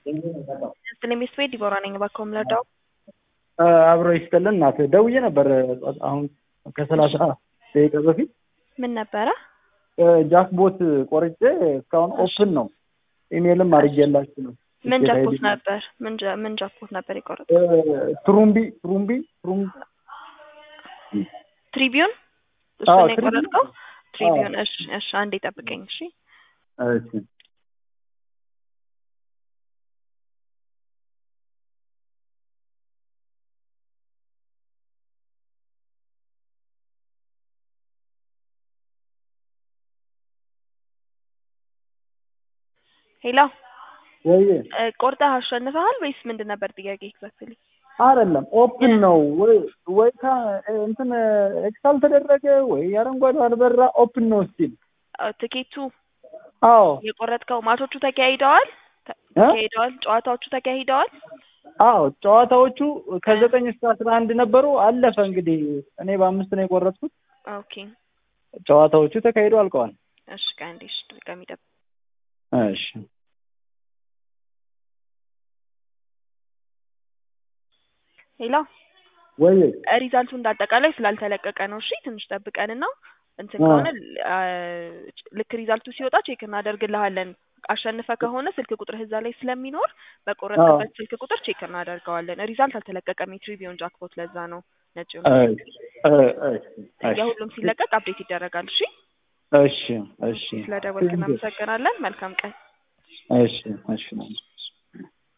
ስለሚስ ቤት ዲቦራ ነኝ። እባክዎ የምረዳው አብሮ ይስጥልን እናት ደውዬ ነበር አሁን ከሰላሳ ደቂቃ በፊት ምን ነበረ? ጃክቦት ቆርጬ እስካሁን ኦፕን ነው። ኢሜልም አድርጌላችሁ ነው። ምን ጃክፖት ነበር? ምን ጃ- ምን ጃክፖት ነበር የቆረጠ? ትሩምቢ ትሩምቢ ትሩምቢ ትሪቢዩን አዎ፣ እሱን የቆረጥከው? ትሪቢዩን። ትሪቢዩን። እሺ፣ እሺ፣ አንዴ ጠብቀኝ። እሺ፣ እሺ ሄሎ፣ ወይ እ፣ ቆርጠህ አሸንፈሃል ወይስ ምንድን ነበር ጥያቄ? ኤግዛክትሊ አይደለም ኦፕን ነው ወይ ወይ ካ- እንትን ኤክሳል ተደረገ ወይ አረንጓዴ አልበራ ኦፕን ነው ስቲል ትኬቱ አዎ የቆረጥከው ማቾቹ ተካሂደዋል? ተ- እ? ተካሂደዋል? ጨዋታዎቹ ተካሂደዋል? አዎ ጨዋታዎቹ ከዘጠኝ እስከ አስራ አንድ ነበሩ አለፈ እንግዲህ እኔ በአምስት ነው የቆረጥኩት ኦኬ፣ ጨዋታዎቹ ተካሂደው አልቀዋል እሺ፣ ከአንዴ እሺ፣ ድጋሚ ጠብቅ። እሺ ሄሎ ወይ ሪዛልቱ እንዳጠቃላይ ስላልተለቀቀ ነው። እሺ ትንሽ ጠብቀንና እንትን አዎ። ከሆነ አ፣ ልክ ሪዛልቱ ሲወጣ ቼክ እናደርግልሃለን። አሸንፈ ከሆነ ስልክ ቁጥር እዛ ላይ ስለሚኖር በቆረጥበት ስልክ ቁጥር ቼክ እናደርገዋለን። ሪዛልት አልተለቀቀም የትሪቢዮን ጃክፖት፣ ለዛ ነው ነጭ እ- ነው። እ- እሺ የሁሉም ሲለቀቅ አፕዴት ይደረጋል። እሺ እሺ እሺ ስለደወልክ እናመሰግናለን። መልካም ቀን። እሺ እሺ